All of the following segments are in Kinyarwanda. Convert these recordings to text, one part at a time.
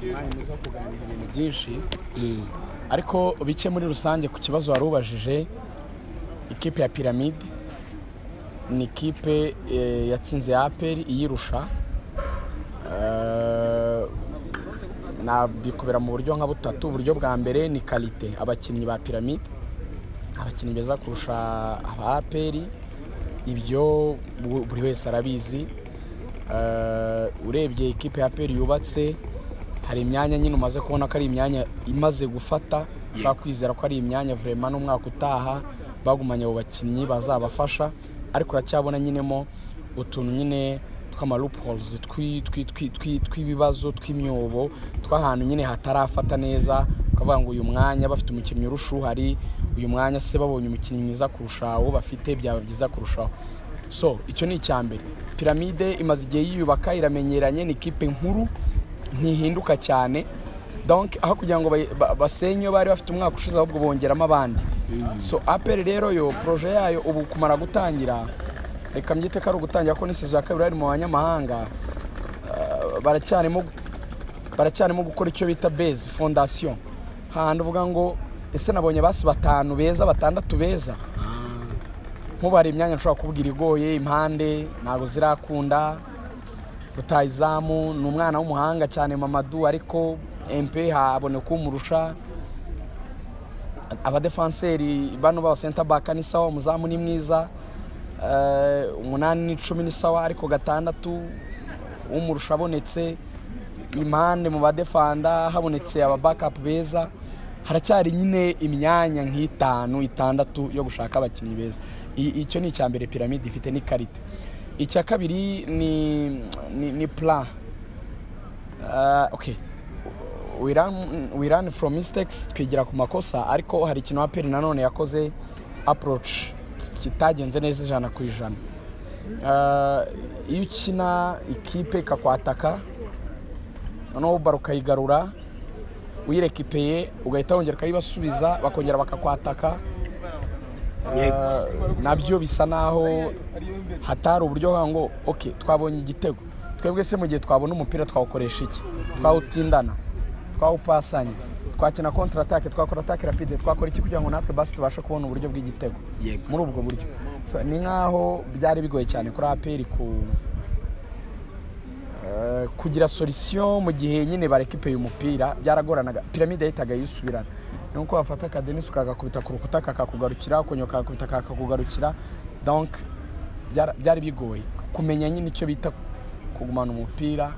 umwanya zo kuganira ibintu byinshi ariko bike muri rusange ku kibazo wari ubajije ikipe ya piramide ni ikipe eh, yatsinze ya aperi iyirusha Eh, nabikubera mu buryo nka butatu uburyo bwa mbere ni karite abakinnyi ba piramide abakinnyi beza kurusha aba aperi ibyo bu- buri wese arabizi Eh, urebye ikipe ya aperi yubatse hari imyanya nyine umaze kubona ko ari imyanya imaze gufata ushobora kwizera ko ari imyanya vurema n'umwaka utaha bagumanye abo bakinnyi bazabafasha ariko uracyabona nyinemo utuntu nyine tw'amalupozi tw'ibibazo tw'imyobo tw'ahantu nyine hatarafata neza ukavuga ngo uyu mwanya bafite umukinnyi urusha uhari uyu mwanya se babonye umukinnyi mwiza kurusha uwo bafite byaba byiza kurushaho so icyo ni icya mbere piramide imaze igihe yiyubaka iramenyeranye ni ikipe nkuru ntihinduka cyane donc aho kugira ngo bayi- ba- basenye iyo bari bafite umwaka ushize ahubwo bongeramo abandi so aperi rero yo poroje yayo ubu kumara gutangira reka mbyite ko ari ugutangira ko n'isezo ya kabiri bari mu banyamahanga ah, baracyarimo baracyarimo gukora icyo bita base fondasiyo hahandi uvuga ngo ese nabonye basi batanu beza batandatu beza nkubu hari imyanya nshobora kubwira igoye impande ntabwo zirakunda rutayizamu ni umwana w'umuhanga cyane mamadu ariko empe haboneka umurusha abadefanseri bano baba senta baka ni sawa umuzamu ni mwiza eh, umunani n'icumi ni sawa ariko gatandatu umurusha abonetse impande mu badefanda habonetse ababakapu beza haracyari nyine imyanya nk'itanu itandatu yo gushaka abakinnyi beza I- icyo ni icya mbere piramide ifite n'ikarita icya kabiri ni, ni, ni plan Ah, okay we run, we run from mistakes twigira ku makosa ariko hari ikintu aperi nanone yakoze approach kitagenze neza ijana ku ijana Ah, iyo ukina ikipe ikakwataka noneho baro ukayigarura uyirekipeye ugahita wongera ukayibasubiza bakongera bakakwataka Ah, nabyo bisa naho hatari uburyo bwa ngo ok twabonye igitego twebwe se mu gihe twabona umupira twawukoresha iki twawutindana twawupasanya twakina kontra atake twakora atake rapide twakora iki kugira ngo natwe basi tubashe kubona uburyo bw'igitego Yego. muri ubwo buryo So, ni nk'aho byari bigoye cyane kuri aperi ku Eh, kugira solisiyo mu gihe nyine barekipeye umupira byaragoranaga piramide yahitaga yisubirana ni uko wafata akadenisi ukagakubita ku rukuta kakakugarukira ukongera ukagakubita kakakugarukira donc byara- byari bigoye kumenya nyine icyo bita kugumana umupira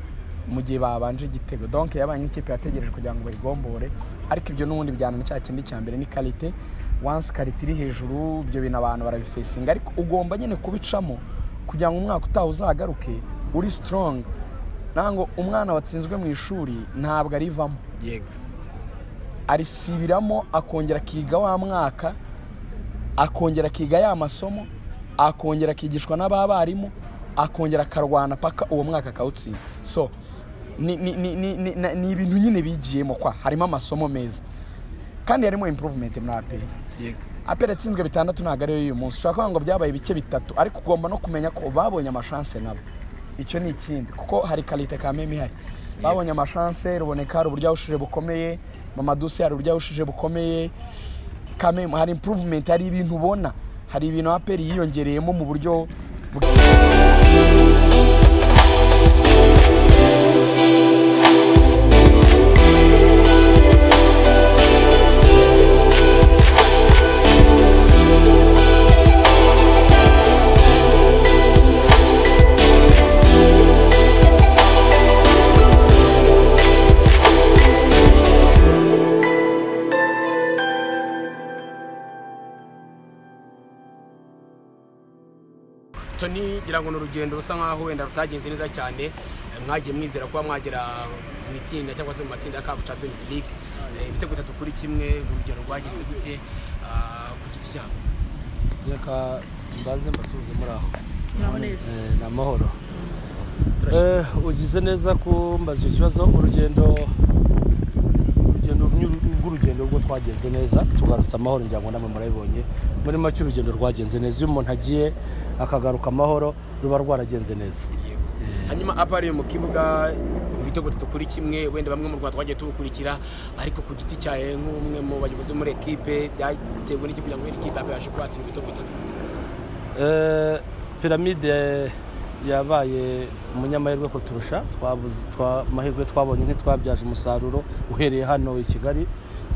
mu gihe babanje igitego donc yabaye nk'ikipe yategereje kugira ngo bayigombore ariko ibyo n'ubundi bijyana na cya kindi cya mbere ni karite once karite iri hejuru ibyo bintu abantu barabifesinga ariko ugomba nyine kubicamo kugira ngo umwaka utaha uzagaruke uri strong ntabwo umwana watsinzwe mu ishuri ntabwo arivamo yego arisibiramo akongera akiga wa mwaka akongera akiga ya masomo akongera akigishwa n'abarimu akongera akarwana paka uwo mwaka akawutsinda so ni ni- ni- ni- ni- na- ni ibintu nyine bigiyemo kwa harimo amasomo meza kandi harimo improvement muri aperi yego aperi yatsinzwe bitandatu ntabwo ariyo y'uyu munsi ushobora kuvuga ngo byabaye ibice bitatu ariko ugomba no kumenya ko babonye amashanse nabo icyo ni ikindi kuko hari karite kameme ihari babonye amashanse ruboneka hari uburyo yahushije bukomeye mamadusi hari uburyo yahushije bukomeye kameme hari improvement hari ibintu ubona hari ibintu aperi yiyongereyemo mu buryo toni ngira ngo ni urugendo rusa nkaho wenda rutagenze neza cyane Eh, mwagiye mwizera kuba mwagera mu itsinda cyangwa se mu matsinda ya kafu champions league Eh, ibitego bitatu kuri kimwe urugero rwagenze gute ah, ku giti cyabo reka mbanze mbasubize muri aho muraho neza Eh, ni amahoro Eh, ugize neza kumbaza icyo kibazo urugendo urugendo rw'u- rw'urugendo rwo twagenze neza tugarutse amahoro ngira ngo namwe murabibonye muri make urugendo rwagenze neza iyo umuntu agiye akagaruka amahoro ruba rwaragenze neza hanyuma apari yo mu kibuga mu ibitego bitatu kuri kimwe wenda bamwe mu rwanda twagiye tubukurikira ariko ku giti cyawe nk'umwe mu bayobozi muri ekipe byatewe n'iki kugira ngo wenda ikipe yabashe kuhatira ibitego bitatu Eh, piramide yabaye umunyamahirwe kuturusha twabuze twa mahirwe twabonye ntitwabyaje umusaruro uhereye hano i kigali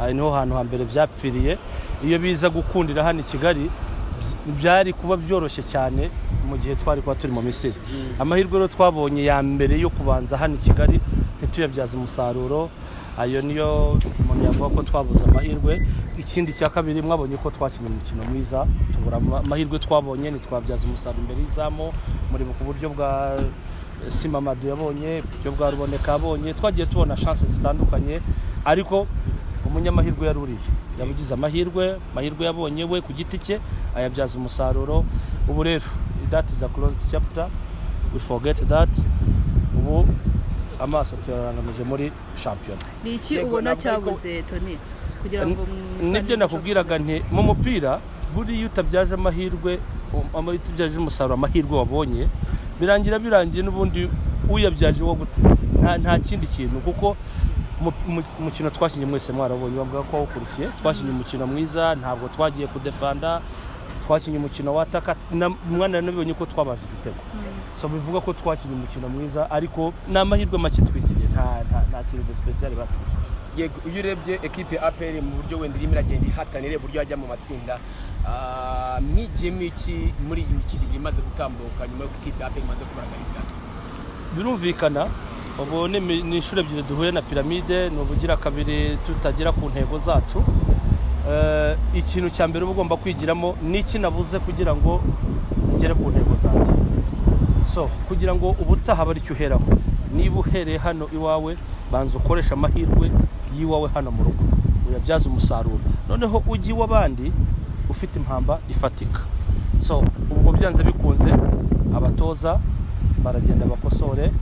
aha niho hantu hambere byapfiriye iyo biza gukundira hano i kigali byi- byari kuba byoroshye cyane mu gihe twari kuba turi mu misiri amahirwe rero twabonye ya mbere yo kubanza hano i kigali ntituyabyaze umusaruro ayo niyo umuntu yavuga ko twabuze amahirwe ikindi cya kabiri mwabonye ko twakinnye umukino mwiza tubura ama- amahirwe twabonye ntitwabyaza umusaruro imbere y'izamu mureba ku buryo bwa simamadu yabonye uburyo bwa ruboneka yabonye twagiye tubona shanse zitandukanye ariko umunyamahirwe yari uriye yabugize amahirwe amahirwe yabonye we ku giti cye ayabyaza umusaruro ubu rero that is a closed chapter we forget that ubu amaso tuyarangamije muri shampiyona ni iki Yego, ubona ntabwo ariko- cyabuze toni kugira ngo mu- nibyo nakubwiraga nti mu mupira buriya iyo utabyaje amahirwe um- ama- iyo utabyaje umusaruro amahirwe wabonye birangira birangiye n'ubundi uyabyaje uwo gutsinze nta, nta kindi kintu kuko mu- mu- umukino twakinnye mwese mwarabonye wavuga ko wawukurikiye twakinnye umukino mwiza ntabwo twagiye kudefanda twakinnye umukino wataka umwana nabibonye ko twabaje igitego so bivuga ko twakinnye umukino mwiza ariko ni amahirwe make twikiriye nta, nta, nta kintu de special batuje yego iyo urebye ekipe APR mu buryo wenda irimo iragenda ihatanira uburyo yajya mu matsinda ah, mwigiyemo iki muri iyi mikino ibiri imaze gutambuka nyuma y'uko ikipe APR imaze kubara karifikasiyo birumvikana ubu ni imi- ni inshuro ebyiri duhuye na piramide ni ubugira kabiri tutagera ku ntego zacu Eh, ikintu cya mbere uba ugomba kwigiramo ni iki nabuze kugira ngo ngere ku ntego zanjye so kugira ngo ubutaha bari icyo uheraho niba uhereye hano iwawe banza ukoresha amahirwe y'iwawe hano mu rugo uyabyaze umusaruro noneho ujye iw'abandi ufite impamba ifatika so ubwo byanze bikunze abatoza baragenda bakosore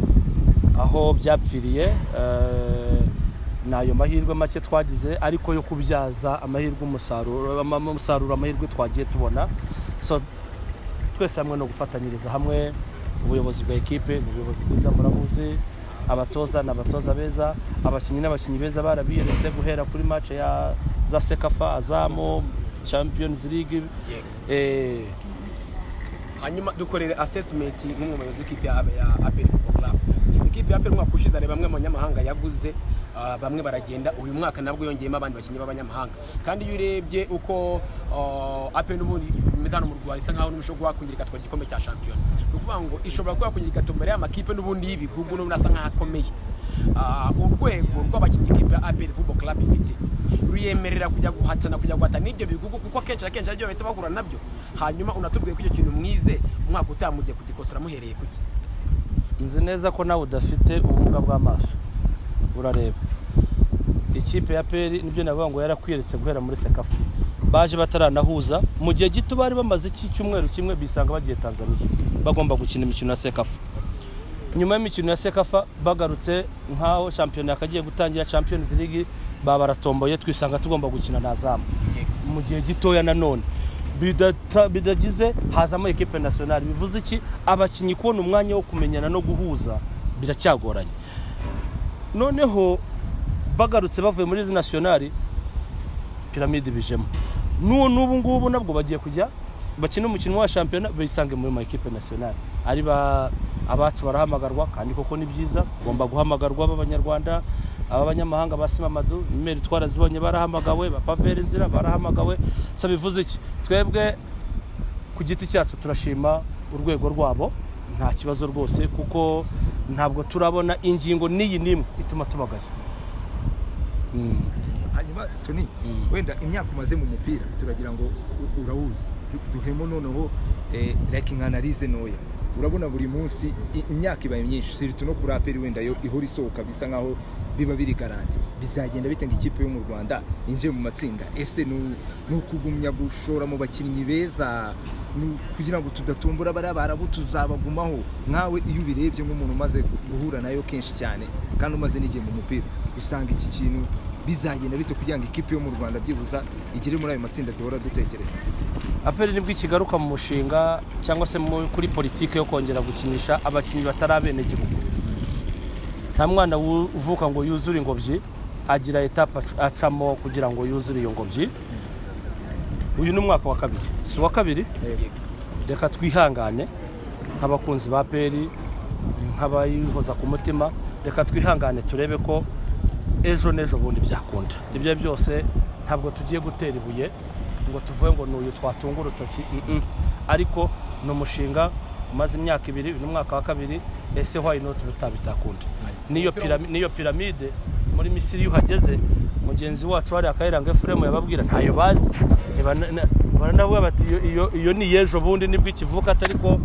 aho byapfiriye eh, ni ayo mahirwe make twagize ariko yo kubyaza amahirwe umusaruro ama- umusaruro amahirwe twagiye tubona so twese hamwe no gufatanyiriza hamwe ubuyobozi bwa ekipe ni ubuyobozi bwiza murabuzi abatoza ni abatoza beza abakinnyi n'abakinnyi beza barabiyeretse guhera kuri match ya za sekafa azamo champions league eh, hanyuma dukorere assessment nk'umuyobozi w'ikipe ya ya APR Football Club ikipe ya APR umwaka ushize hari bamwe mu banyamahanga yaguze ah, bamwe baragenda uyu mwaka nabwo yongeyemo abandi bakinnyi b'abanyamahanga kandi iyo urebye uko ah, APR n'ubundi bimeze hano mu Rwanda isa nkaho n'umushobora kuba wakongera igatwara igikombe cya shampiyona ni ukuvuga ngo ishobora kuba yakongera igatombora y'amakipe n'ubundi y'ibihugu n'ubundi asa nkaho akomeye Ah, urwego rw'abakinnyi ikipe ya APR Football Club ifite ruyemerera kujya guhatana kujya guhatana n'ibyo bihugu kuko akenshi na kenshi aribyo bahita bahura nabyo hanyuma unatubwiye ko icyo kintu mwize umwaka utaha mugiye kugikosora muhereye kuki nzi neza ko nawe udafite ubumuga bw'amaso urareba ikipe ya peri nibyo navuga ngo yarakwiretse guhera muri sekafu baje bataranahuza mu gihe gito bari bamaze iki cyumweru kimwe bisanga bagiye tanzaniya bagomba gukina imikino ya sekafu nyuma y'imikino ya sekafa bagarutse nk'aho shampiyona yakagiye gutangira champions league babaratomboye twisanga tugomba gukina na zamu mu gihe gitoya nanone bidata- bidagize hazamo ekipe nasiyonari bivuze iki abakinnyi kubona umwanya wo kumenyana no guhuza biracyagoranye noneho bagarutse bavuye muri nasiyonari piramide bijemo n'ubu n'ubu ngubu nabwo bagiye kujya bakina umukino wa shampiyona bisange muri ma ekipe nasiyonari ari ba abacu barahamagarwa kandi koko ni byiza bagomba guhamagarwa b'abanyarwanda ab'abanyamahanga ba simamadu imeri twarazibonye barahamagawe ba paveri nzira barahamagawe so bivuze iki twebwe ku giti cyacu turashima urwego rwabo nta kibazo rwose kuko ntabwo turabona ingingo n'iyi n'imwe ituma tubagaya hanyuma toni wenda imyaka umaze mu mupira turagira ngo u- urawuzi Du- duhemo noneho eh, like nk'analize ntoya urabona buri munsi i- imyaka ibaye myinshi siritu no kuri aperi wenda yo ihora isohoka bisa nkaho biba biri garanti bizagenda bite ngo ikipe yo mu rwanda yinjiye mu matsinda ese ni ni ukugumya gushora mu bakinnyi beza ni u- kugira ngo tudatumbura bariya barabo tuzabagumaho nkawe iyo ubirebye nk'umuntu umaze guhura nayo kenshi cyane kandi umaze n'igihe mu mupira usanga iki kintu bizagenda bite kugira ngo ikipe yo mu rwanda byibuza igere muri ayo matsinda duhora dutekereza aperi nibwo ikigaruka mu mushinga cyangwa se mu- kuri politiki yo kongera gukinisha abakinnyi batari abenegihugu nta mwana wu- uvuka ngo yuzure ingobyi agira etape ac- acamo kugira ngo yuzure iyo ngobyi uyu ni umwaka wa kabiri si uwa kabiri reka twihangane nk'abakunzi ba peri nk'abayihoza ku mutima reka twihangane turebe ko ejo n'ejo bundi byakunda ibyo ari byo byose ntabwo tugiye gutera ibuye ngo tuvuge ngo ni uyu twatunga urutoki mm-mm. ariko ni umushinga umaze imyaka ibiri uyu ni umwaka wa kabiri ese why not bitabitakunda n'iyo pirami- n'iyo piramide muri misiri iyo uhageze mugenzi wacu wari akayiranga efuremu yababwira ntayo bazi Eba- na- na- baranavuga bati iyo- iyo iyo ni iy'ejo bundi nibwo ikivuka atari ko